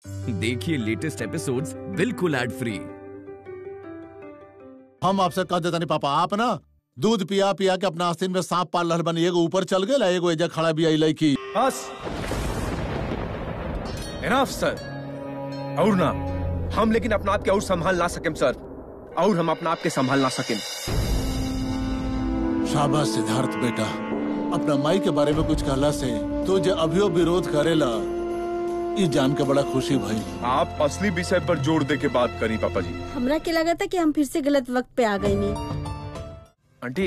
देखिए latest episodes बिल्कुल ad free हम आपसे कह देता नहीं पापा आप ना दूध पिया पिया के अपना आस्तीन में सांप पाल रहल बनी एगो ऊपर चल गए एगो एजा खड़ा भी आई लड़की बस इनफ सर और ना हम लेकिन अपना आप के और संभाल ना सकें सर और हम अपना आप के संभाल ना सकें शाबाश सिद्धार्थ बेटा अपना माई के बारे में कुछ कहला से तो जो अभियो विरोध करेला ई जान के बड़ा खुशी भई आप असली विषय पर जोर दे के बात करी पापा जी हमरा के लगा था कि हम फिर से गलत वक्त पे आ गई नहीं आंटी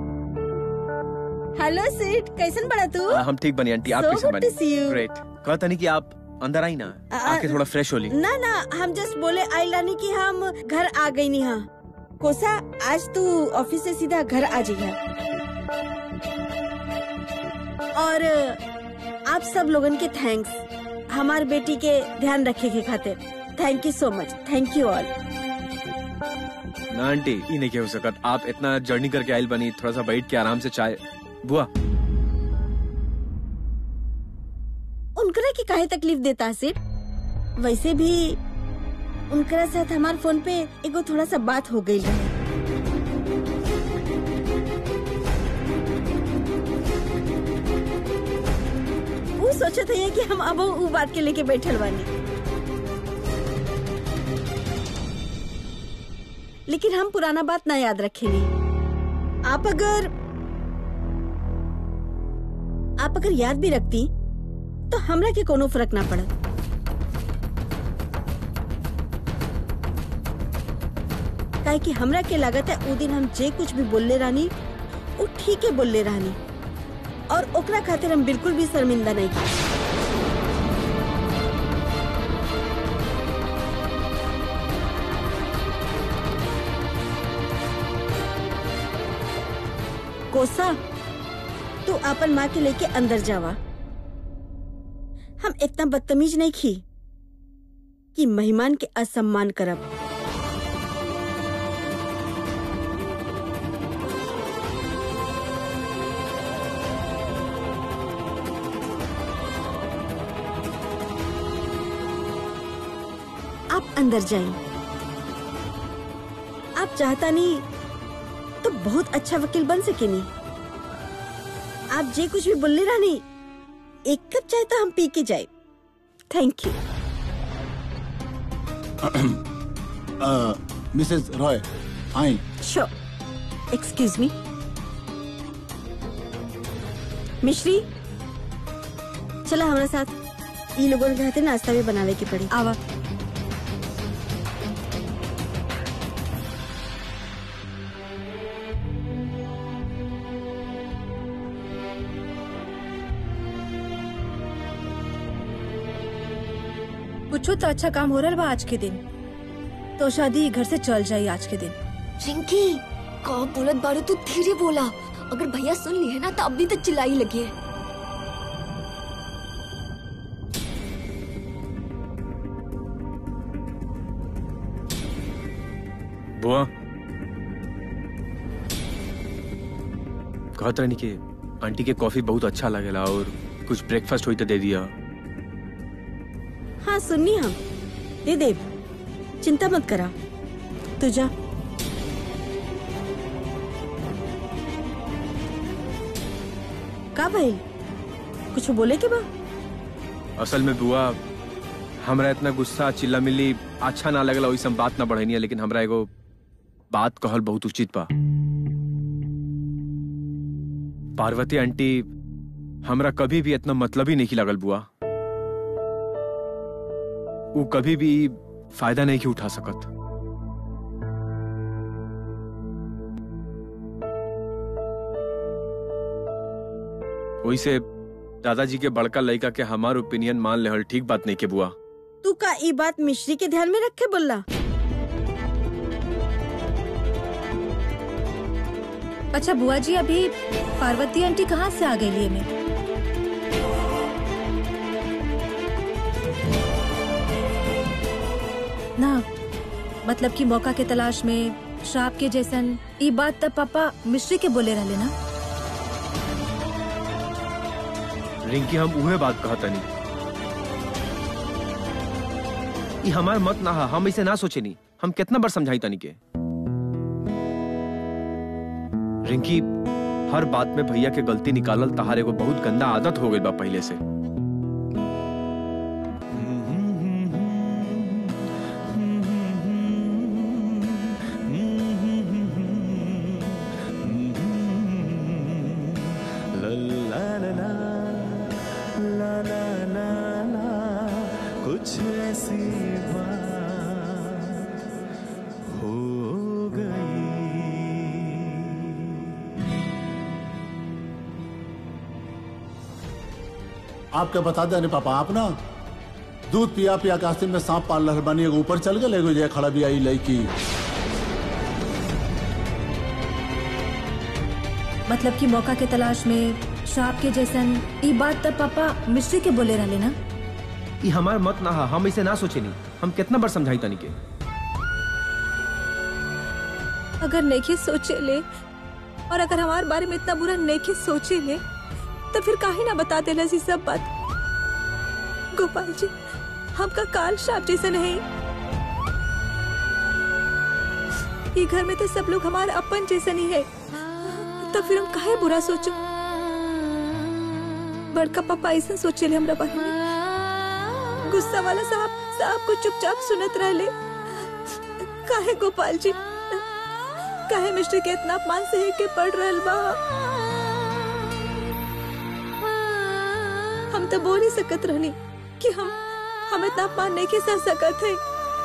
हेलो सीट कैसन बड़ा तू हम ठीक बनी आंटी आप So कैसे good to see बनी you. ग्रेट कहता नहीं कि आप अंदर आई ना आ- आके थोड़ा फ्रेश हो ली ना ना हम जस्ट बोले आई रानी कि हम घर आ गई नहीं हाँ कोसा आज तू ऑफिस से सीधा घर आ जाइए और आप सब लोगन के थैंक्स हमार बेटी के ध्यान रखे के खातिर thank you so much thank you all ना आंटी ये नहीं कह सकत आप इतना जर्नी करके आयल बनी थोड़ा सा बैठ के आराम से चाय बुआ उनकरा के काहे तकलीफ देता सिर वैसे भी उनकरा साथ हमार फोन पे एगो थोड़ा सा बात हो गई रहे वो सोचत है कि हम अब उ बात के लेके बैठल बानी लेकिन हम पुराना बात ना याद रखेली आप अगर आप अगर याद भी रखती तो हमरा के कोनो फर्क ना पड़त काहे कि हमरा के लागत है उ दिन हम जे कुछ भी बोलले रानी वो ठीक है बोलले रानी और ओकरा खातिर हम बिल्कुल भी शर्मिंदा नहीं की कोसा तू अपन माँ के लेके अंदर जावा हम इतना बदतमीज नहीं खी कि मेहमान के असम्मान करब आप अंदर जाइए आप चाहता नहीं तो बहुत अच्छा वकील बन सके नहीं आप जे कुछ भी बोलने रानी एक कप चाय तो हम पी के जाए thank you Mrs Roy I sure excuse me मिश्री चला हमारे साथ ये लोगों के हाथे नाश्ता भी बनावे के पड़ी आवा कुछ तो अच्छा काम हो रहा बा आज के दिन तो शादी घर से चल जाई आज के दिन रिंकी का बोलत बारू तू धीरे बोला अगर भैया सुन लिए ना तो अभी तक चिल्लाई लगी है बुआ कहत रहनी कि आंटी के कॉफी बहुत अच्छा लगेला और कुछ ब्रेकफास्ट हुई तो दे दिया हाँ सुननी हम दे दे चिंता मत करा तू जा का भाई कुछ बोले के बा असल में बुआ हमरा इतना गुस्सा चिल्ला मिली अच्छा ना लगला वैसे बात ना बढ़नी है लेकिन हमरा एगो बात कहल बहुत उचित बा पार्वती आंटी हमरा कभी भी इतना मतलब ही नहीं लगल बुआ वो कभी भी फायदा नहीं की उठा सकत वैसे दादाजी के बड़का लड़का के हमार ओपिनियन मान लेहल ठीक बात नहीं के बुआ तू का ये बात मिश्री के ध्यान में रखे बोला अच्छा बुआ जी अभी पार्वती आंटी कहाँ से आ गई लिए में ना मतलब कि मौका के तलाश में श्राप के जैसन ई बात तब पापा मिश्री के बोले रहले ना रिंकी हम उहे बात कहतनी ये हमार मत ना हा हम इसे ना सोचे नहीं हम कितना बार समझाई तनी के रिंकी हर बात में भैया के गलती निकालल तहार एगो बहुत गंदा आदत हो गई बा पहले से कुछ ऐसी बात हो गई आपके बता दे नहीं पापा आप ना दूध पिया पिया कास्ते में सांप पाल रहल बानी एगो ऊपर चल गए एगो जे खड़ा भी आई लड़की मतलब कि मौका के तलाश में श्राप के जैसन ई बात तब पापा मिश्री के बोले रहले ना ये हमार मत ना हा हम इसे ना सोचे नहीं हम कितना बार समझाई तनी के अगर नेके सोचे ले और अगर हमारे बारे में इतना बुरा नेके सोचे ले तो फिर काहे ना बता देला जी सब बात गोपाल जी हमका काल श्राप जैसा नहीं ये घर में तो सब लोग हमारे अपन जैसा नहीं है तो फिर हम काहे बुरा सोचो बड़का पापा ऐसा सोचे ले हमरा बारे में गुस्सा वाला साहब साहब को चुपचाप सुनत रहले काहे गोपाल जी काहे मिस्टर के इतना अपमान सहे के पड़ रहल बा हम तो बोल ही सकत रहनी कि हम हम इतना अपमान नहीं के सह सकत है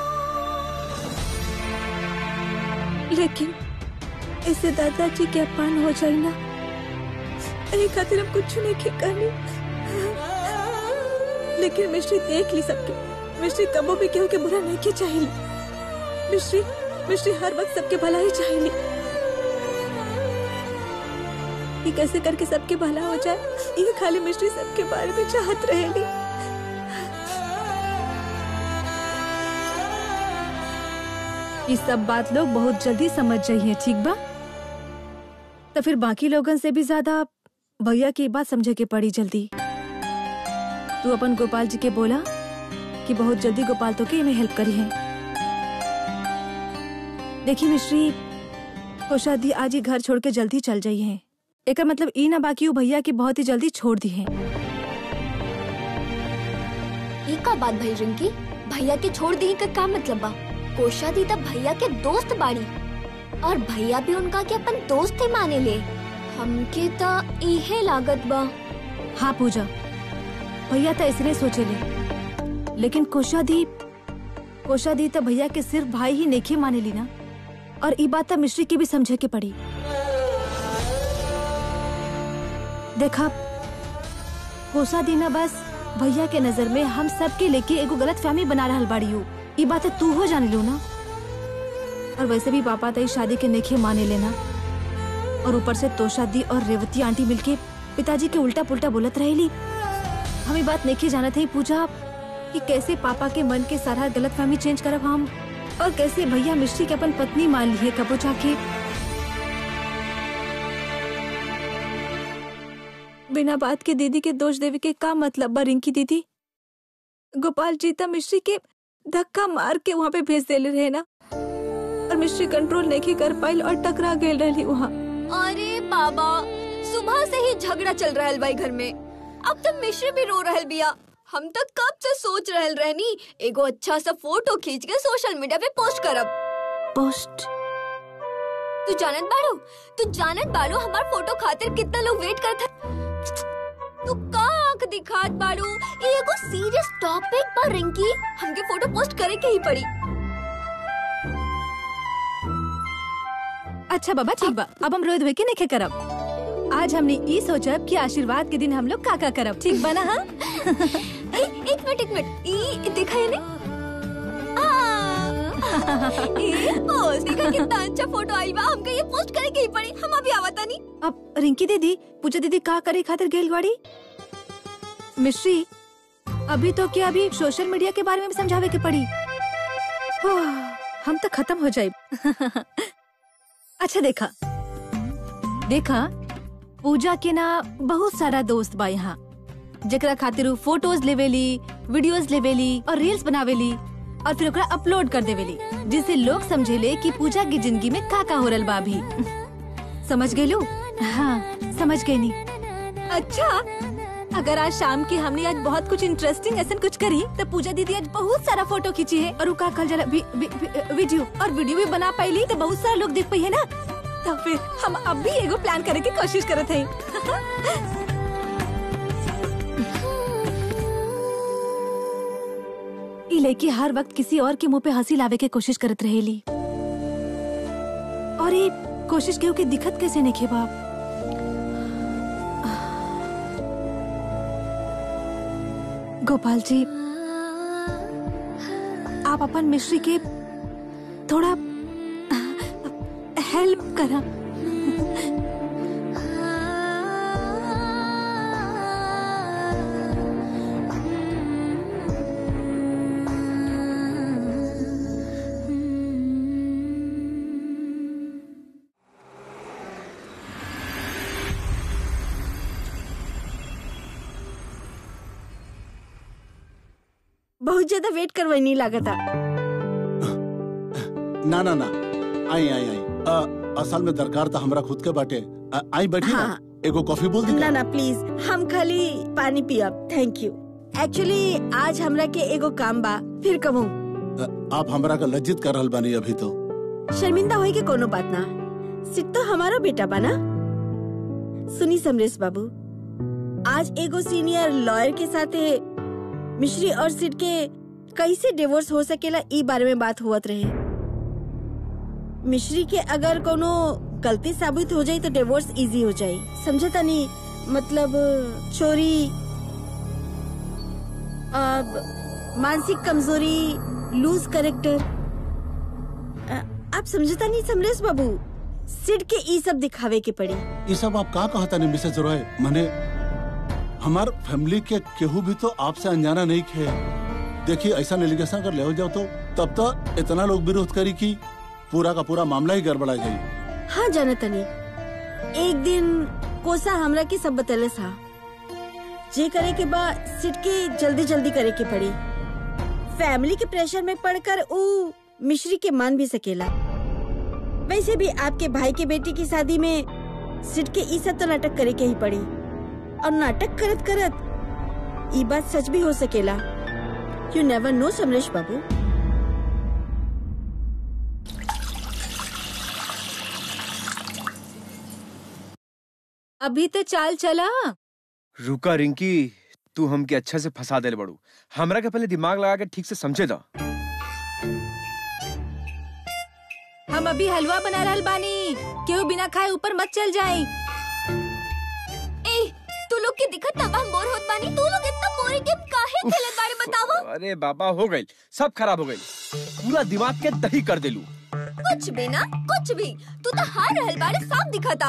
लेकिन इससे दादाजी के अपमान हो जाए ना यही खातिर हम कुछ नहीं के कहनी लेकिन मिश्री देख ली सबके मिश्री कबो भी केहू के बुरा नहीं के चाहिए मिश्री मिश्री हर वक्त सबके भला ही चाहिए ये कैसे करके सबके भला हो जाए ये खाली मिश्री सबके बारे में चाहत रहेगी ये सब बात लोग बहुत जल्दी समझ जाइए ठीक बा तो फिर बाकी लोगन से भी ज्यादा भैया की बात समझे के पड़ी जल्दी तू अपन गोपाल जी के बोला कि बहुत जल्दी गोपाल तो के में हेल्प करी है देखी मिश्री कोशा दी आज ही घर छोड़ के जल्दी चल जाई है एक मतलब ई ना बाकी वो भैया की बहुत ही जल्दी छोड़ दी है ये का बात भाई रिंकी भैया के छोड़ दी का का मतलब बा कोशा दी तब भैया के दोस्त बाड़ी और भैया भी उनका के अपन दोस्त ही माने ले हमके तो इहे लागत बा हाँ पूजा भैया तो इसने सोचे ले लेकिन कोशा दी कोशा दी तो भैया के सिर्फ भाई ही नेखे माने ली ना और ई बात तो मिश्री की भी समझे के पड़ी देखा कोसा दी ना बस भैया के नजर में हम सब के लेके एगो गलत फहमी बना रहल बाड़ी हो ई बात तू हो जाने लो ना और वैसे भी पापा तई शादी के नेखे माने लेना और ऊपर से तोशा दी और रेवती आंटी मिलके पिताजी के उल्टा पुल्टा बोलत रहेली हम ये बात नेखे जानत है पूजा कि कैसे पापा के मन के सारा गलत फहमी चेंज करब हम और कैसे भैया मिश्री के अपन पत्नी मान लिए कबो जाके बिना बात के दीदी के दोष देवे के का मतलब बा रिंकी दीदी गोपाल जीता मिश्री के धक्का मार के वहाँ पे भेज देले रहे ना और मिश्री कंट्रोल नहीं कर पाई और टकरा गए रही वहाँ अरे बाबा सुबह से ही झगड़ा चल रहल बाई घर में अब तो मिश्री भी रो रहल बिया हम तो कब से सोच रहल रहनी एगो अच्छा सा फोटो खींच के सोशल मीडिया पे पोस्ट करब पोस्ट तू जानत बाड़ू तू जानत बाड़ू हमार फोटो खातिर कितना लोग वेट करत है तू का आंख दिखात बाड़ू ये एगो सीरियस टॉपिक पर रिंकी हमके फोटो पोस्ट करे के ही पड़ी अच्छा बाबा ठीक बा अब हम रोज धोए के नहीं करब आज हमने ई सोचब कि आशीर्वाद के दिन हम लोग का का करब ठीक बा ना हाँ ए, एक मिनट एक मिनट ई देखा है ने आ, ये पोस्ट देखा कितना अच्छा फोटो आई बा हमके ये पोस्ट करे के ही पड़ी हम अभी आवता नहीं अब रिंकी दीदी पूजा दीदी का करे खातिर गेल गाड़ी मिश्री अभी तो क्या अभी सोशल मीडिया के बारे में भी समझावे के पड़ी ओह, हम तो खत्म हो जाए अच्छा देखा देखा पूजा के ना बहुत सारा दोस्त बा यहाँ जेकरा खातिर उ फोटोज लेवेली वीडियोस लेवेली और रील्स बनावेली और फिर ओकरा अपलोड कर देवेली जिससे लोग समझेले कि पूजा की जिंदगी में का का हो रहल बा अभी समझ गेलू हाँ समझ गई नी अच्छा अगर आज शाम की हमने आज बहुत कुछ इंटरेस्टिंग ऐसा कुछ करी तो पूजा दीदी आज बहुत सारा फोटो खींची है और का कल जरा वी, वी, वी, वीडियो और वीडियो भी बना पाईली तो बहुत सारा लोग देख पाई है ना तो फिर हम अब भी एगो प्लान करे की कोशिश करत हैं ई लड़की हर वक्त किसी और के मुंह पे हंसी लावे के कोशिश करत रहेली और ये कोशिश केहू के दिखत कैसे नहीं बाप गोपाल जी आप अपन मिश्री के थोड़ा हेल्प करा बहुत ज्यादा वेट करवाई नहीं लागता ना ना ना आई आई आई अ, असल में दरकार था हमरा खुद के बाटे अ, आई बैठी हाँ। ना एगो कॉफी बोल दी ना ना प्लीज हम खाली पानी पियब थैंक यू एक्चुअली आज हमरा के एगो काम बा फिर कहूँ आप हमरा का लज्जित कर रहल बानी अभी तो शर्मिंदा होई के कोनो बात ना सिट तो हमारा बेटा बा ना सुनी समरेश बाबू आज एगो सीनियर लॉयर के साथे मिश्री और सिट के कैसे डिवोर्स हो सकेला ई बारे में बात हुआ रहे मिश्री के अगर कोनो गलती साबित हो जाई तो डिवोर्स इजी हो जाई समझे तनी मतलब चोरी अब मानसिक कमजोरी लूज करेक्टर आप समझता नहीं समरेश बाबू सिड के ई सब दिखावे के पड़ी ये सब आप का कहता नहीं मिसेज रॉय मने हमार फैमिली के केहू भी तो आपसे अनजाना नहीं खे देखिए ऐसा एलिगेशन कर ले हो जाओ तो तब तो इतना लोग विरोध करी कि पूरा का पूरा मामला ही गड़बड़ा जाये हाँ जाना तनी एक दिन कोसा हमरा के सब बतले था जे करे के बाद सिट के जल्दी जल्दी करे के पड़ी फैमिली के प्रेशर में पड़कर ऊ मिश्री के मान भी सकेला वैसे भी आपके भाई के बेटी की शादी में सिट के ई सब तो नाटक करे के ही पड़ी और नाटक करत करत ई बात सच भी हो सकेला यू नेवर नो समरेश बाबू अभी तो चाल चला रुका रिंकी तू हमके अच्छा से फंसा दे बड़ू हमरा के पहले दिमाग लगा के ठीक से समझे दा हम अभी हलवा बना रहल बानी केहू बिना खाए ऊपर मत चल जाए ए तू लोग के दिखत ना बा हम बोर होत बानी तू लोग इतना बोरिंग गेम काहे खेलत बारे बतावा अरे बाबा हो गई सब खराब हो गई पूरा दिमाग के दही कर देलू कुछ भी ना कुछ भी तू तो हार रहल बारे साफ दिखता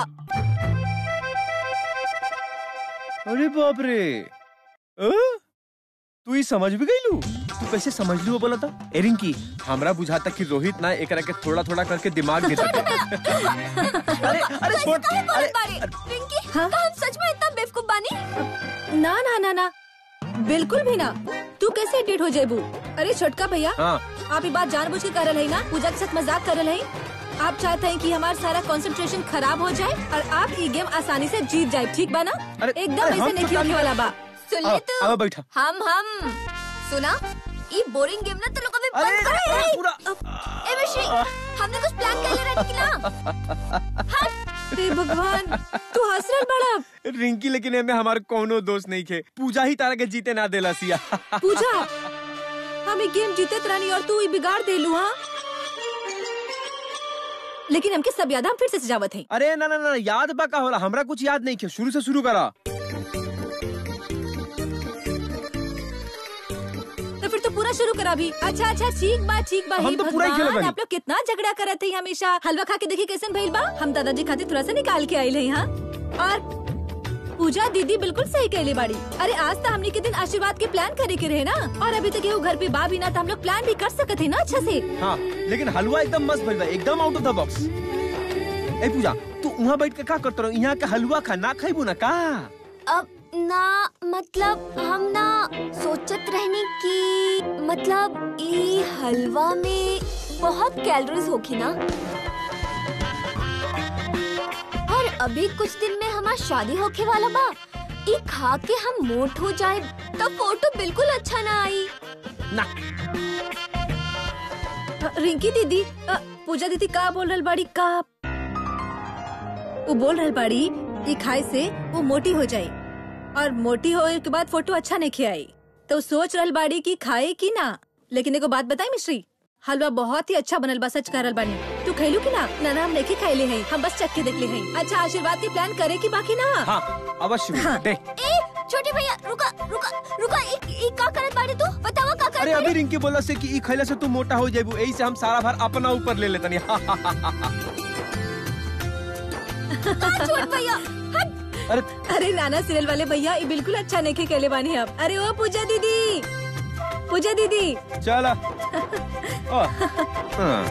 अरे बाप रे अ? तू ही समझ भी गईलू तू कैसे समझ लू वो बोला था ए रिंकी हमरा बुझाता कि रोहित ना एकरा के थोड़ा थोड़ा करके दिमाग देता अरे अरे छोड़ काहे अरे बोलत बारे रिंकी हाँ? का हम सच में इतना बेवकूफ बानी ना ना ना ना बिल्कुल भी ना तू कैसे डेट हो जेबू अरे छोटका भैया हाँ आप ये बात जानबूझ के कर रहे हैं ना पूजा के साथ मजाक कर रहे हैं आप चाहते हैं कि हमारा सारा कंसंट्रेशन खराब हो जाए और आप ये गेम आसानी से जीत जाए ठीक बा ना अरे- एकदम अरे ऐसे हम नहीं तो होने वाला बा सुन आ- ले तू आ, बैठा हम हम सुना ये बोरिंग गेम ना तू लोग अभी अरे बंद कर अरे, पूरा ए मिश्री हमने कुछ प्लान कर ले रहा निकला हे भगवान तू हंस रहा बड़ा रिंकी लेकिन एमे हमार कोनो दोस्त नहीं खे पूजा ही तारा के जीते ना देला सिया पूजा हम ये गेम जीते रानी और तू ये बिगाड़ दे लू हाँ लेकिन हमके सब याद हम फिर से सजावत है अरे ना ना ना याद बा का होला हमरा कुछ याद नहीं खे शुरू से शुरू करा तो फिर तो पूरा शुरू करा भी अच्छा अच्छा ठीक बा ठीक बा हम हे तो पूरा ही खेले भगवान बानी। आप लोग कितना झगड़ा करत थे हमेशा हलवा खा के देखी कैसन भइल बा हम दादाजी खातिर थोड़ा सा निकाल के आइल है यहाँ और पूजा दीदी बिल्कुल सही कहले बाड़ी अरे आज तो हमने के दिन आशीर्वाद के प्लान करे के रहे ना और अभी तक ये घर पे बा भी ना तो हम लोग प्लान भी कर सकते थे ना अच्छा से हाँ लेकिन हलवा एकदम मस्त भइल बा एकदम आउट ऑफ द बॉक्स ए पूजा तू वहाँ बैठ के का करत रहो यहाँ के हलवा खा ना खाइबू ना का अब ना मतलब हम ना सोचत रहने की मतलब ई हलवा में बहुत कैलोरीज होगी ना और अभी कुछ दिन में हमार शादी होके वाला बा ई खा के हम मोट हो जाए तो फोटो बिल्कुल अच्छा ना आई ना अ, रिंकी दीदी अ, पूजा दीदी का बोल रहल बाड़ी का वो बोल रहल बाड़ी ई खाए से वो मोटी हो जाए और मोटी होए के बाद फोटो अच्छा नहीं खियाई तो सोच रहल बाड़ी कि खाए कि ना लेकिन एगो बात बताई मिश्री हलवा बहुत ही अच्छा बनल बा सच कह रहल बानी तू खैलू कि ना ना ना हम नहीं खाइले हैं हम बस चख के देख ले हैं अच्छा आशीर्वाद के प्लान करे कि बाकी ना हाँ अवश्य हाँ। दे ए छोटे भैया रुका रुका रुका ई ई का करत बाड़ी तू बतावा का अरे करत अभी रिंकी बोला से कि ई खैला से तू मोटा हो जाबू यही से हम सारा भार अपना ऊपर ले लेतनी बाड़ी छोट भैया हट अरे अरे नाना सीरियल वाले भैया ये बिल्कुल अच्छा नहीं खे कहले बानी आप अरे ओ पूजा दीदी पूजा दीदी चला ओ, हाँ।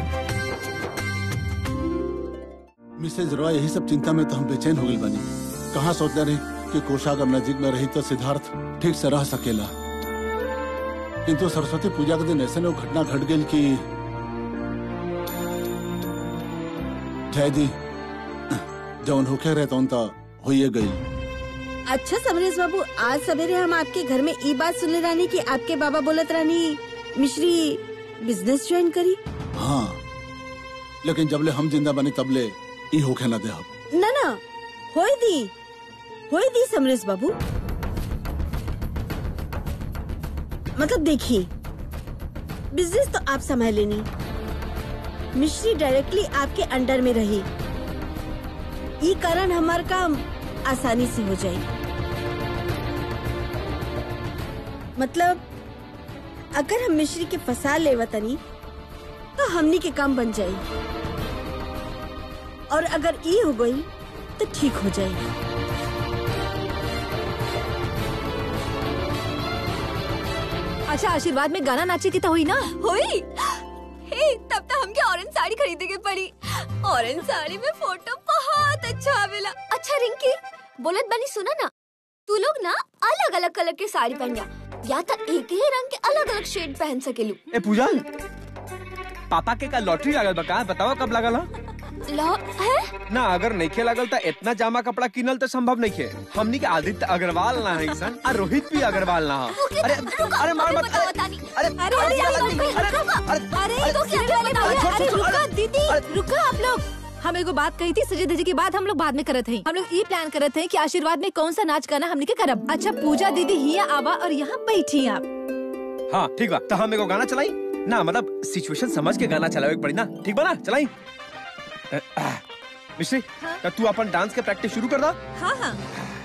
मिसेज रॉय यही सब चिंता में तो हम बेचैन हो गए बानी कहाँ सोचले रही कि कोषा अगर नजीक में रही तो सिद्धार्थ ठीक से रह सकेला किंतु सरस्वती पूजा के दिन ऐसे ने वो घटना घट गई कि जय दी जौन होके रहे तो होइए गई अच्छा समरेश बाबू आज सवेरे हम आपके घर में ई बात सुनले रानी कि आपके बाबा बोलत रानी मिश्री बिजनेस ज्वाइन करी हाँ लेकिन जबले हम जिंदा बने तबले ई होके न दे हम ना ना होई दी होई दी समरेश बाबू मतलब देखिए बिजनेस तो आप संभाल लेनी मिश्री डायरेक्टली आपके अंडर में रही ये कारण हमारा काम आसानी से हो जाए मतलब अगर हम मिश्री के फंसा ले वतनी तो हमनी के काम बन जाई और अगर ये हो गई तो ठीक हो जाएगी अच्छा आशीर्वाद में गाना नाचे की तो हुई ना हुई हे तब तो हमके ऑरेंज साड़ी खरीदे के पड़ी ऑरेंज साड़ी में फोटो बहुत अच्छा आवेला अच्छा रिंकी बोलत बनी सुना ना तू लोग ना अलग अलग कलर के साड़ी पहन जा या तो एक ही रंग के अलग अलग शेड पहन सकेलू ए पूजा पापा के का लॉटरी लागल बा का बताओ कब लागल हा? लो है ना अगर नइखे लागल त इतना जामा कपड़ा किनल तो संभव नइखे हमनी के आदित्य अग्रवाल ना है सन और रोहित भी अग्रवाल ना हा। अरे अरे मार मत बताओ तानी अरे अरे अरे अरे, अरे अरे, अरे अरे, अरे तो क्या सीरियल वाले अरे, भैया, छोड़, अरे छोड़, रुका अरे, दीदी अरे, रुका आप लोग हम एगो बात कही थी सजे धजे की बात हम लोग बाद में करत हैं हम लोग ये प्लान करत हैं कि आशीर्वाद में कौन सा नाच गाना हमने के करब अच्छा पूजा दीदी हिया आवा और यहाँ बैठी आप हाँ ठीक बा तो हम एगो गाना चलाई ना मतलब सिचुएशन समझ के गाना चलावे के पड़ी ना ठीक बा ना चलाई अ, आ, मिश्री हाँ? तो तू अपन डांस के प्रैक्टिस शुरू कर दा हाँ हाँ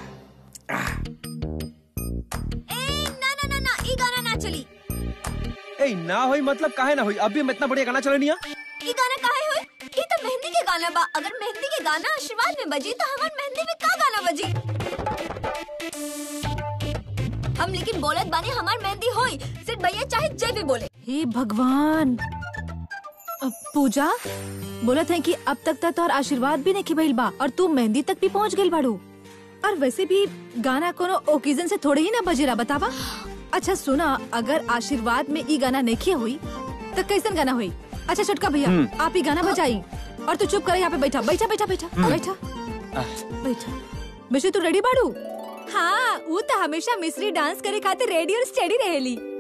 ए ना ना ना ना ई गाना ना चली ए ना होई मतलब काहे ना होई अभी हम इतना बढ़िया गाना चले नहीं ई गाना काहे होई ई तो मेहंदी के गाना बा अगर मेहंदी के गाना आशीर्वाद में बजी तो हमार मेहंदी में का गाना बजी हम लेकिन बोलत बानी हमार मेहंदी होई सिर्फ भैया चाहे जय भी बोले हे भगवान अ, पूजा बोलत है कि अब तक तक तोहर आशीर्वाद भी नहीं भइल बा और तू मेहंदी तक भी पहुंच गइल बाड़ू और वैसे भी गाना कोनो ओकेजन से थोड़े ही ना बजेरा बतावा अच्छा सुना अगर आशीर्वाद में ई गाना नहीं हुई तो कैसन गाना हुई अच्छा छोटका भैया आप ही गाना बजाई और तू चुप कर यहाँ पे बैठा बैठा बैठा बैठा बैठा बैठा मिश्री तू रेडी बाड़ू हाँ वो तो हमेशा मिश्री डांस करे खातिर रेडी और स्टेडी रहेली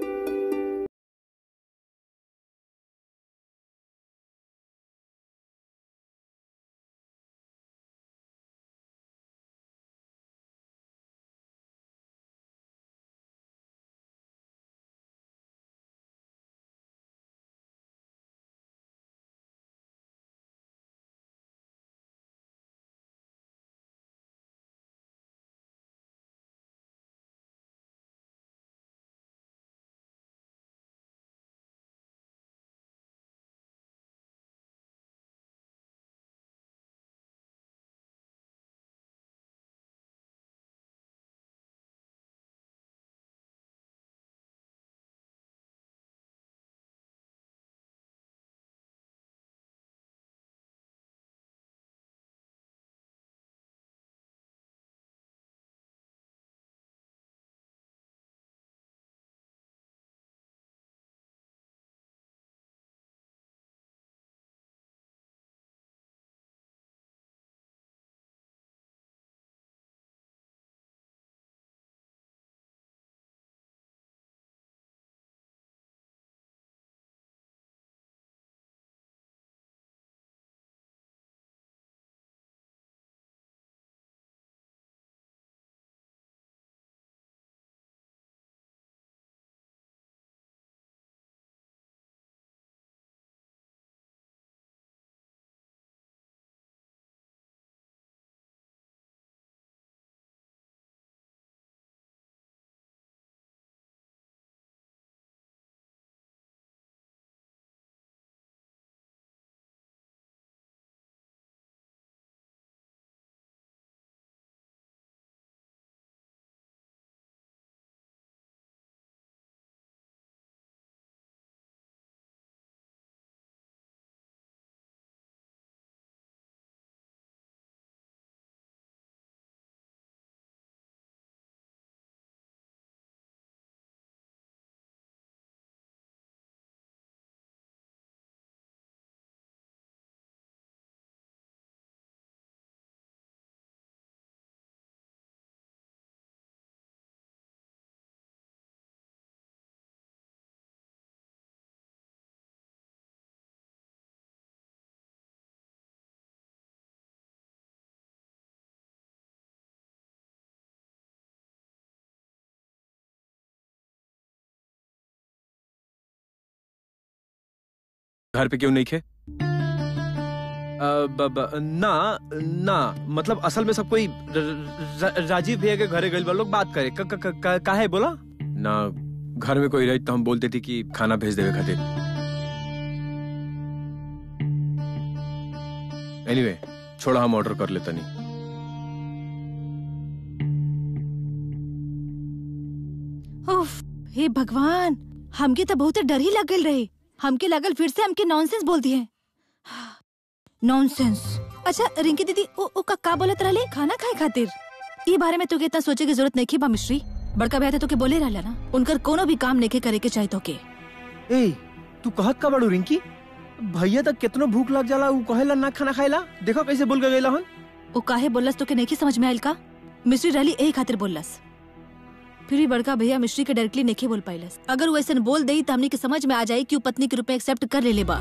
घर पे क्यों नहीं खे अ, ब, ब, ना ना मतलब असल में सब कोई र, र, राजीव भैया के घरे गए लोग बात करे क, क, क, क, काहे बोला ना घर में कोई रही तो हम बोलते थे कि खाना भेज देवे खातिर एनीवे anyway, छोड़ा हम ऑर्डर कर लेता नहीं उफ, हे भगवान हमके तो बहुत डर ही लगल रहे हमके लगल फिर से हमके नॉनसेंस बोल दिए नॉनसेंस अच्छा रिंकी दीदी ओ, ओ का, का बोलत रहले खाना खाए खातिर ई बारे में तोके इतना सोचे की जरूरत नहीं बा मिश्री बड़का भैया तो तोके बोले रहला ना उनकर कोनो भी काम नहीं करे के चाहिए तोके ए तू कहत का बड़ू रिंकी भैया तक कितनो भूख लग जाला ऊ कहेला ना खाना खाएला देखो कैसे बोल के गईला हन ओ काहे बोलस तोके नहीं समझ में आयल का मिश्री रहली यही खातिर बोलस फिर भी बड़का भैया मिश्री के डायरेक्टली नहीं बोल पाइलस अगर वो ऐसे बोल दई तो हमने के समझ में आ जाए कि वो पत्नी के रूप में एक्सेप्ट कर ले ले बा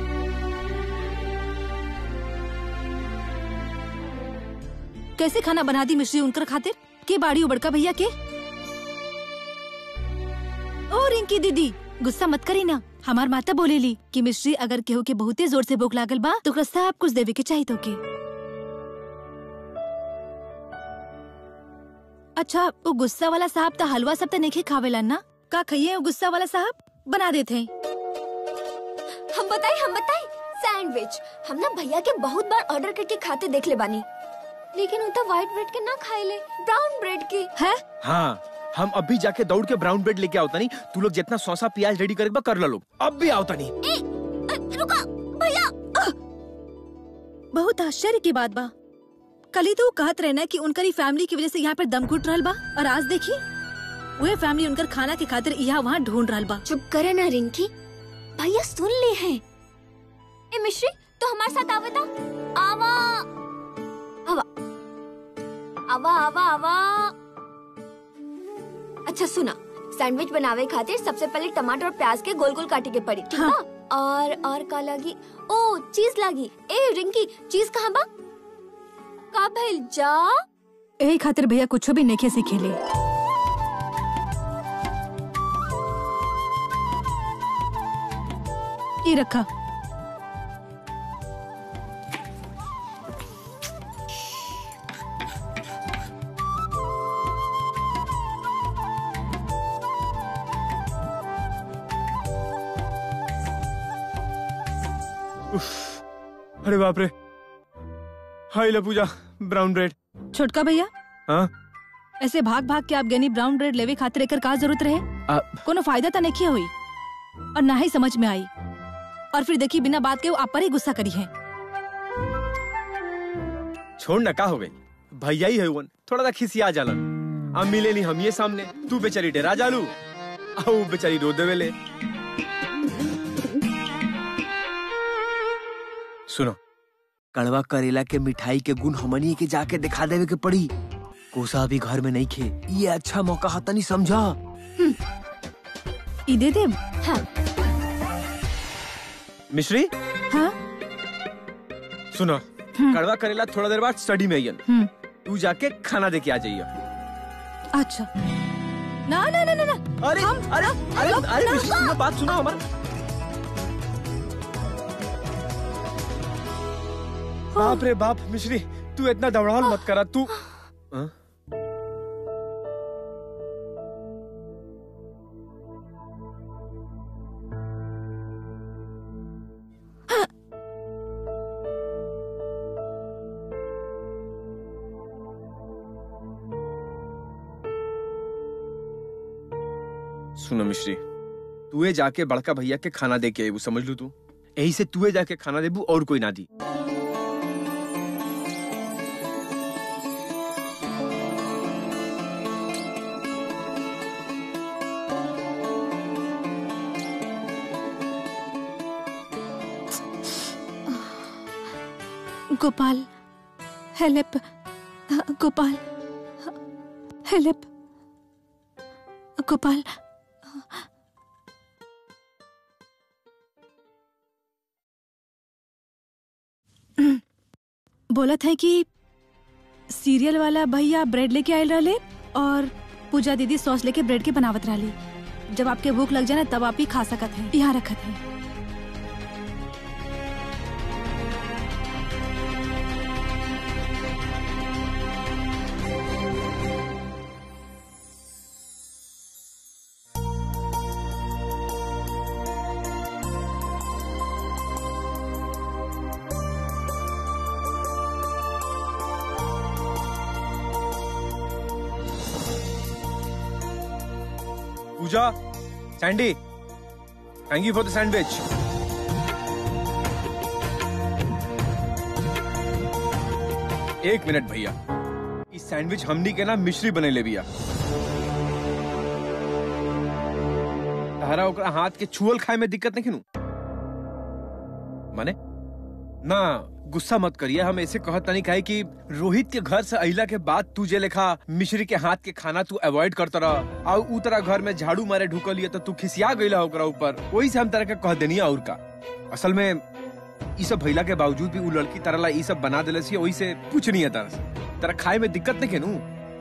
कैसे खाना बना दी मिश्री उनकर खातिर के बाड़ी हो बड़का भैया के ओ रिंकी दीदी गुस्सा मत करी ना हमार माता बोलेली कि मिश्री अगर केहू के बहुते जोर से भूख लागल बा तो ओकरा सब कुछ देवे के चाहिए तो के अच्छा वो गुस्सा वाला साहब तो हलवा सब तो नहीं खावेला ना का खाइए वो गुस्सा वाला साहब बना देते हैं हम बताए हम बताए सैंडविच हम ना भैया के बहुत बार ऑर्डर करके खाते देख ले बानी लेकिन उतना व्हाइट ब्रेड के ना खाए ले ब्राउन ब्रेड के है हाँ हम अभी जाके दौड़ के ब्राउन ब्रेड लेके आवता नहीं तू लोग जितना सौसा प्याज रेडी करे कर लो अब भी आवता नहीं ए, अ, रुका भैया बहुत आश्चर्य की बात बा कल ही तो वो कहत रहे ना कि उनकर फैमिली की वजह से यहाँ पर दम घुट रहल बा और आज देखी वह फैमिली उनकर खाना के खातिर यहाँ वहाँ ढूंढ रहल बा चुप करे ना रिंकी भैया सुन ले हैं ए मिश्री तो हमारे साथ आवे ता आवा आवा आवा आवा आवा अच्छा सुना सैंडविच बनावे खातिर सबसे पहले टमाटर और प्याज के गोल गोल काटे के पड़ी ठीक हाँ। बा और और का लगी ओ चीज लगी ए रिंकी चीज कहाँ बा का भइल जा यही खातिर भैया कुछ भी नहीं सीखेले ये रखा अरे बाप रे हाय ले पूजा ब्राउन ब्रेड छोटका भैया हाँ ऐसे भाग भाग के आप गनी ब्राउन ब्रेड लेवे खातिर एकर का जरूरत रहे आ, कोनो फायदा तो नहीं हुई और ना ही समझ में आई और फिर देखी बिना बात के वो आप पर ही गुस्सा करी है छोड़ ना का हो गई भैया ही है वन थोड़ा सा खिसिया जालन अब मिले नहीं हम ये सामने तू बेचारी डेरा जालू आओ बेचारी रो देवे ले सुनो कड़वा करेला के मिठाई के गुण हमनी के जाके दिखा देवे के पड़ी कोसा अभी घर में नहीं खे ये अच्छा मौका हता नहीं समझा ई दे दे मिश्री हाँ सुनो कड़वा करेला थोड़ा देर बाद स्टडी में आइयन हम्म तू जाके खाना दे के आ जाइए अच्छा ना ना ना ना ना अरे अरे अरे अरे मिश्री सुनो बात सुनो हमारा बाप रे बाप मिश्री तू इतना दौड़ाल मत करा तू हाँ? सुनो मिश्री तूए जाके बड़का भैया के खाना दे के आए वो समझ लू तू यही से तूए जाके खाना देबू और कोई ना दी गोपाल हेल्प गोपाल हेल्प गोपाल बोलत है कि सीरियल वाला भैया ब्रेड लेके आयल रहले और पूजा दीदी सॉस लेके ब्रेड के बनावत रहली जब आपके भूख लग जाए ना तब आप ही खा सकत हैं यहाँ रखत है जा Sandy thank you for the sandwich एक मिनट भैया इस सैंडविच हमनी के ना मिश्री बने ले बिया तारा ओकरा हाथ के छुअल खाए में दिक्कत नहीं नु माने ना गुस्सा मत करिए हम ऐसे कहत नहीं काहे कि रोहित के घर से अहिला के बाद तू जे लेखा मिश्री के हाथ के खाना तू अवॉइड करता रह और ऊ तरह घर में झाड़ू मारे ढुकल लिया तो तू खिसिया गईला ओकरा ऊपर वही से हम तरह के कह देनी और का असल में ई सब भइला के बावजूद भी ऊ लड़की तरह ला ई सब बना देले सी वही से कुछ नहीं है तरह से तरह खाए में दिक्कत नहीं केनू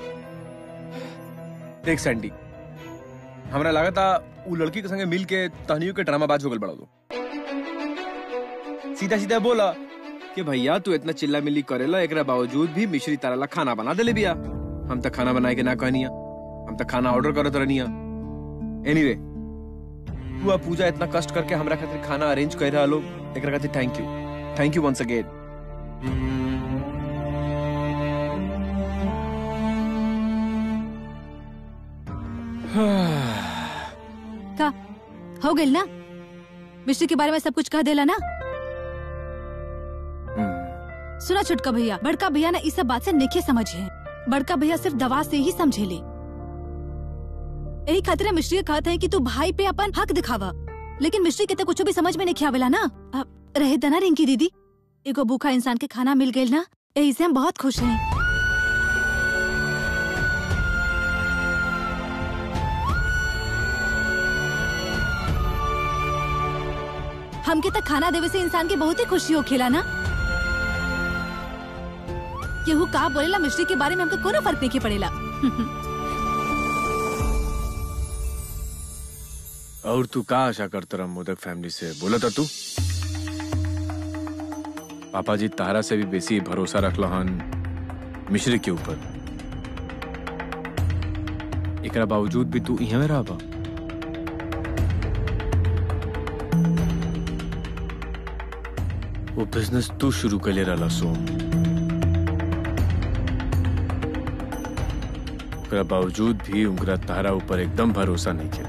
देख सैंडी हमरा लागता ऊ लड़की के संगे मिल के तहनियों के ड्रामा बाज हो गल बड़ा दो सीधा सीधा बोला कि भैया तू इतना चिल्ला मिल्ली करेला एकरा बावजूद भी मिश्री तारा ला खाना बना देले बिया हम तक खाना बनाए के ना कहनिया हम तक खाना ऑर्डर करत रहनिया एनीवे तू आ पूजा इतना कष्ट करके हमरा खातिर खाना अरेंज कर रहा लोग एकरा खातिर thank you thank you once again का हो गई ना मिश्री के बारे में सब कुछ कह देला ना सुना छोटका भैया बड़का भैया ना इस सब बात से नेखे समझे बड़का भैया सिर्फ दवा से ही समझेले यही खातिर मिश्री के कहते हैं कि तू भाई पे अपन हक दिखावा लेकिन मिश्री के तो कुछ भी समझ में नहीं आवेला ना अब रहे दना रिंकी दीदी एगो भूखा इंसान के खाना मिल गई ना यही से हम बहुत खुश हैं हमके तक खाना देवे से इंसान के बहुत ही खुशी हो खेला ना केहू का बोलेला मिश्री के बारे में हमको कोनो फर्क नहीं के पड़ेला और तू का आशा करता रहा मोदक फैमिली से बोला था तू पापा जी तारा से भी बेसी भरोसा रखल हन मिश्री के ऊपर एकरा बावजूद भी तू इहाँ में रहा वो बिजनेस तू शुरू कर ले रहा सोम ओकरा बावजूद भी उनका तारा ऊपर एकदम भरोसा नहीं किया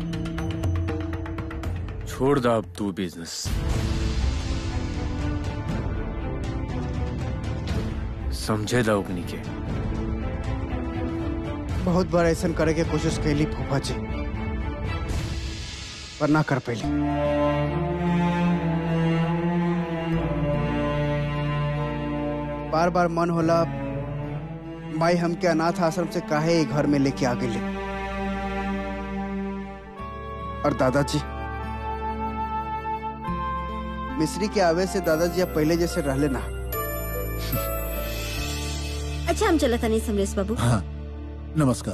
छोड़ दा अब तू बिजनेस समझे दा ओकनी के बहुत बार ऐसा करे के कोशिश कैली फूफा जी पर ना कर पैली बार बार मन होला माई हमके अनाथ आश्रम से काहे ये घर में लेके आ गए और दादाजी मिस्री के आवे से दादाजी अब पहले जैसे रहले ना अच्छा हम चला था नहीं समरेश बाबू हाँ नमस्कार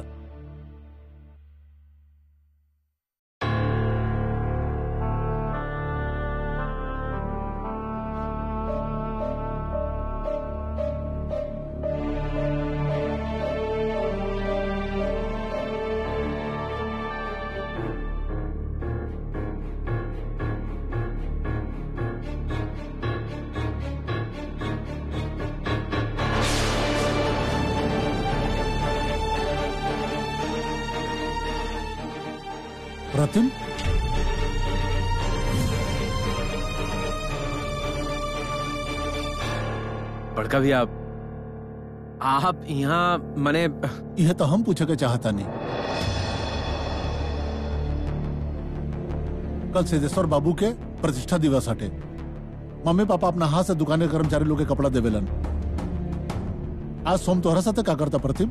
प्रतिम बड़का भी आप आप यहाँ मने यह तो हम पूछे के चाहता नहीं कल सिद्धेश्वर बाबू के प्रतिष्ठा दिवस हटे मम्मी पापा अपना हाथ से दुकान के कर्मचारी लोग के कपड़ा देवेलन आज सोम तोहरा साथे का करता प्रतिम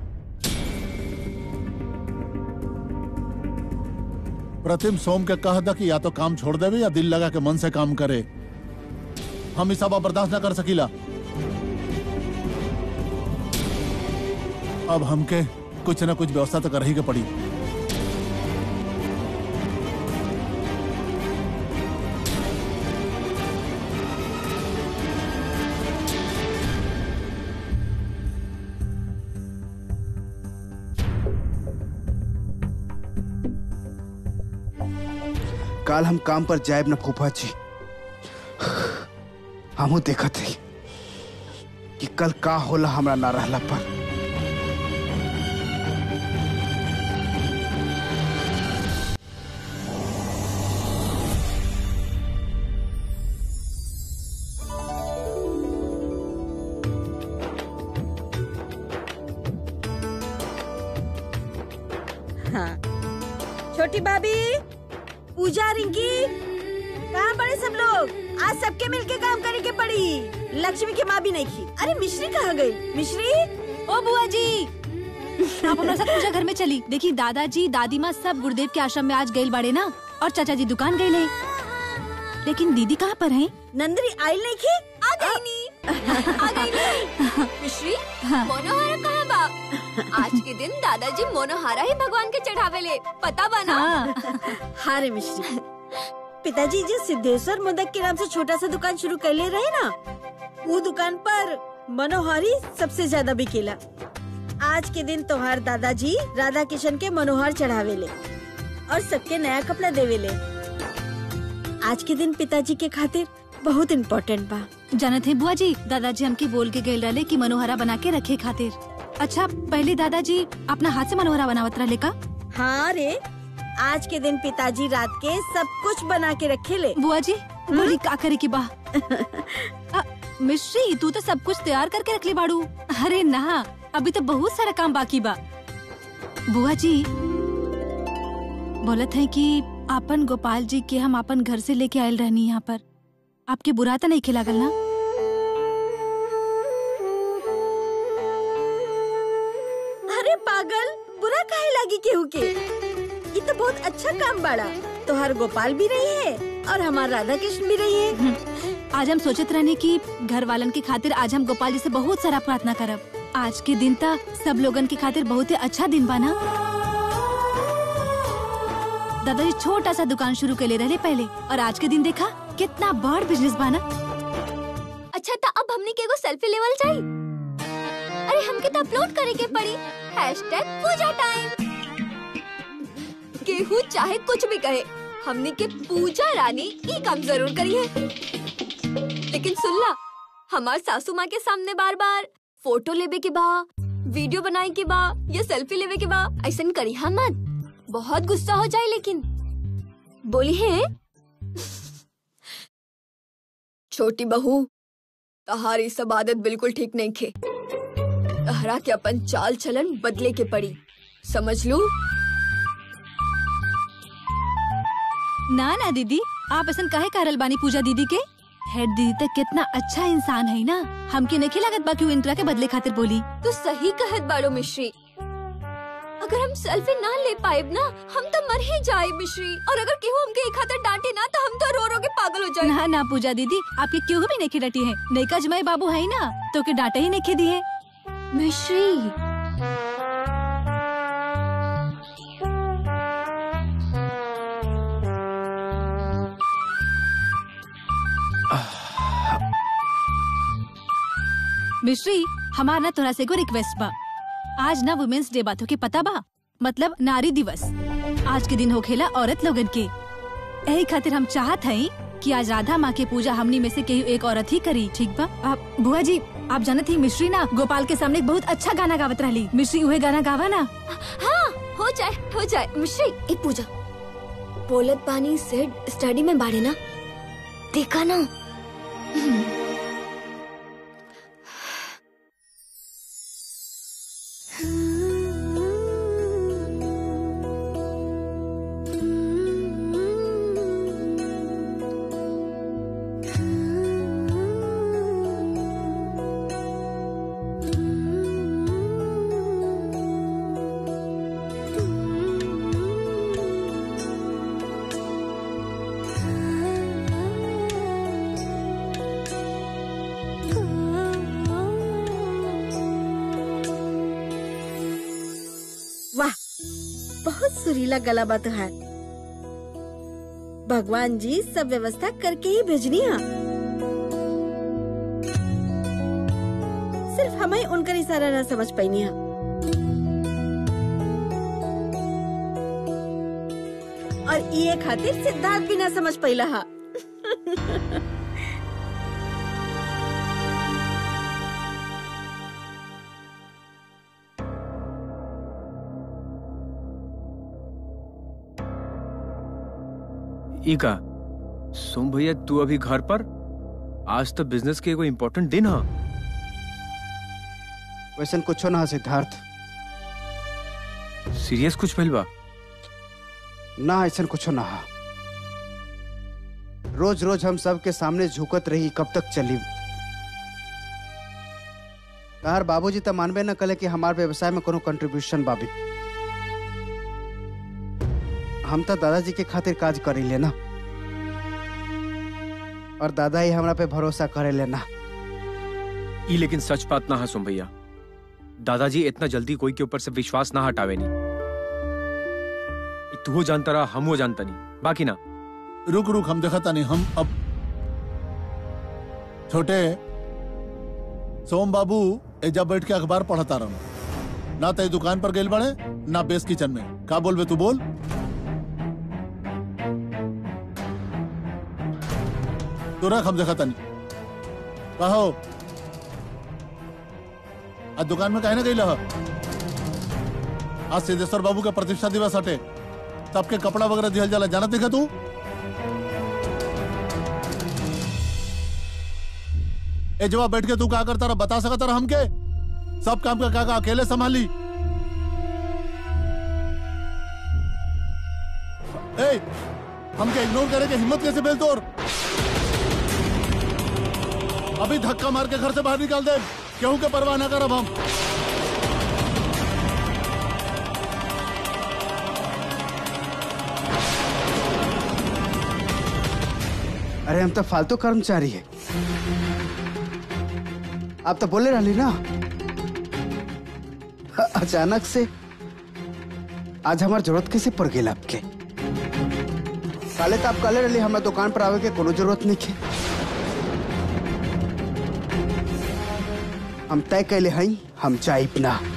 प्रतिम सोम के कह दा कि या तो काम छोड़ देवे या दिल लगा के मन से काम करे हम इस सब बर्दाश्त ना कर सकीला अब हमके कुछ ना कुछ व्यवस्था तो कर ही के पड़ी काल हम काम पर जायब न फूफा जी हमू देखत ही कि कल का होला हमरा ना रहला पर छोटी भाभी पूजा रिंकी कहाँ पड़े सब लोग आज सबके मिलके काम करे के पड़ी लक्ष्मी की माँ भी नहीं की अरे मिश्री कहाँ गई मिश्री ओ बुआ जी आप हमारे साथ पूजा घर में चली देखी दादाजी दादी माँ सब गुरुदेव के आश्रम में आज गए बाड़े ना और चाचा जी दुकान गए ले लेकिन दीदी कहाँ पर हैं? नंदरी आयल नहीं की आ गई नी आ गई नी मिश्री मोनोहारा कहाँ बा आज के दिन दादाजी मोनोहारा ही भगवान के चढ़ावे ले पता बा ना हाँ हाँ रे मिश्री पिताजी जी सिद्धेश्वर मोदक के नाम से छोटा सा दुकान शुरू कर ले रहे ना वो दुकान पर मनोहारी सबसे ज्यादा बिकेला आज के दिन त्योहार दादाजी राधा किशन के मनोहर चढ़ावे ले और सबके नया कपड़ा देवे ले आज के दिन पिताजी के खातिर बहुत इम्पोर्टेंट बा जानत है बुआ जी दादाजी हमके बोल के गए रहे कि मनोहरा बना के रखे खातिर अच्छा पहले दादाजी अपना हाथ से मनोहरा बनावत रहे का हाँ रे आज के दिन पिताजी रात के सब कुछ बना के रखे ले बुआ जी बोली का करे की बा अ, मिश्री तू तो सब कुछ तैयार करके रख ले बाड़ू अरे ना अभी तो बहुत सारा काम बाकी बा बुआ जी बोलत है कि आपन गोपाल जी के हम अपन घर से लेके आयल रहनी यहाँ पर आपके बुरा तो नहीं खिलागल ना अरे पागल बुरा काहे लगी केहू के ये तो बहुत अच्छा काम बाड़ा तोहर गोपाल भी रही है और हमार राधा कृष्ण भी रही है आज हम सोचत रहने कि घर वालन के खातिर आज हम गोपाल जी से बहुत सारा प्रार्थना करब आज के दिन तक सब लोगन के खातिर बहुत ही अच्छा दिन बा ना दादाजी छोटा सा दुकान शुरू कर ले रहे पहले और आज के दिन देखा कितना बड़ बिजनेस बाना अच्छा तो अब हमने के एगो सेल्फी लेवल जाई अरे हमके तो अपलोड करे के पड़ी हैशटैग पूजा टाइम केहू चाहे कुछ भी कहे हमने के पूजा रानी ई काम जरूर करी है लेकिन सुन ला हमार सासू माँ के सामने बार बार फोटो लेवे के बा वीडियो बनाए के बा या सेल्फी लेवे के बा ऐसा करी हम मत बहुत गुस्सा हो जाए लेकिन बोली है छोटी बहू तहारी सब आदत बिल्कुल ठीक नहीं खे तहरा के अपन चाल चलन बदले के पड़ी समझ लू ना ना दीदी आप ऐसा काहे करल बानी पूजा दीदी के हेड दीदी तक कितना अच्छा इंसान है ना हमके नहीं लागत बा कि वो इंतरा के बदले खातिर बोली तू सही कहत बाड़ो मिश्री अगर हम सेल्फी ना ले पाएब ना हम तो मर ही जाए मिश्री और अगर केहू हमके एक खातिर डांटे ना तो हम तो रो रो के पागल हो जाए ना ना पूजा दीदी आपके क्यों भी नहीं डटी है नैका जमाई बाबू है ना तो के डांटे ही नहीं दिए मिश्री मिश्री हमार ना तोरा से एगो रिक्वेस्ट बा आज ना वुमेन्स डे बातों के पता बा मतलब नारी दिवस आज के दिन हो खेला औरत लोगन के यही खातिर हम चाहत हई कि आज राधा माँ के पूजा हमनी में से केहू एक औरत ही करी ठीक बा आप बुआ जी आप जानत ही मिश्री ना गोपाल के सामने एक बहुत अच्छा गाना गावत रहली मिश्री उहे गाना गावा ना हाँ हो जाए हो जाए मिश्री एक पूजा बोलत पानी से स्टडी में बाड़े ना देखा ना वाह बहुत सुरीला गला बात है भगवान जी सब व्यवस्था करके ही भेजनी है सिर्फ हमें उनका इशारा न समझ पाई है और ये खातिर सिद्धार्थ भी ना समझ पैला हा इका सोम भैया तू अभी घर पर आज तो बिजनेस के एगो इम्पोर्टेंट दिन है वैसन कुछो ना सिद्धार्थ सीरियस कुछ भइल बा ना ऐसा कुछ ना हा रोज रोज हम सबके सामने झुकत रही कब तक चली तार बाबूजी तो मानबे न कले कि हमार व्यवसाय में कोनो कंट्रीब्यूशन बाबी हम तो दादाजी के खातिर काज करी लेना और दादा ही हमरा पे भरोसा करे लेना ई लेकिन सच बात ना है सुन भैया दादाजी इतना जल्दी कोई के ऊपर से विश्वास ना हटावे नहीं ई तू हो जानता रहा हम हो जानता नहीं बाकी ना रुक रुक हम देखा नहीं हम अब छोटे सोम बाबू एजा बैठ के अखबार पढ़ता रहो ना तय दुकान पर गेल बड़े ना बेस किचन में का बोलबे तू बोल तो रख हम देखा नहीं कहो आज दुकान में कहे ना गई आज सिद्धेश्वर बाबू के प्रतिष्ठा दिवस हटे सबके कपड़ा वगैरह दिहल जाला जानत देखा तू ए जवाब बैठ के तू क्या करता रहा बता सकता रहा हमके सब काम का काका अकेले संभाली ए हमके इग्नोर करे के हिम्मत कैसे बेल तोर अभी धक्का मार के घर से बाहर निकाल दे क्यों के परवाह ना करब हम अरे हम तो फालतू कर्मचारी है आप तो बोले रही ना अचानक से आज हमार जरूरत कैसे पड़ गई आपके काले तो आप काले रही हमारे दुकान पर आवे के कोनो जरूरत नहीं है हम तय कैले हई हम चाइप ना